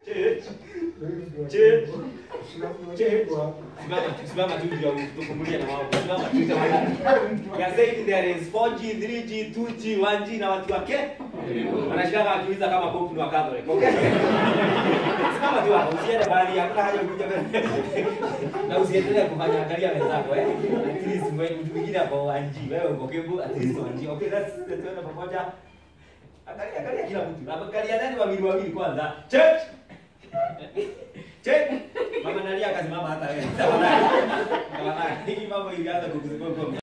Church. Church. Simama tu, simama tu ndio tufungulie na wao. Simama tu jamani. Ya saying there is 4G, 3G, 2G, 1G na watu wake. Wanashika akiuliza kama Pope ni wa Catholic. Okay. Simama tu hapo, usiende bali hakuna haja kuja mbele. Na usiendelee kufanya angalia wenzako eh. At least mwe mtu mwingine hapo 1G, wewe uko Kiambu at least 1G. Okay, let's let's tuende pamoja. Angalia angalia kila mtu. Angalia nani wawili wawili kwanza. Church. Check. Mama Nalia akasimama hata wewe. Tafadhali. Tafadhali. Hii mambo ilianza kukuzuka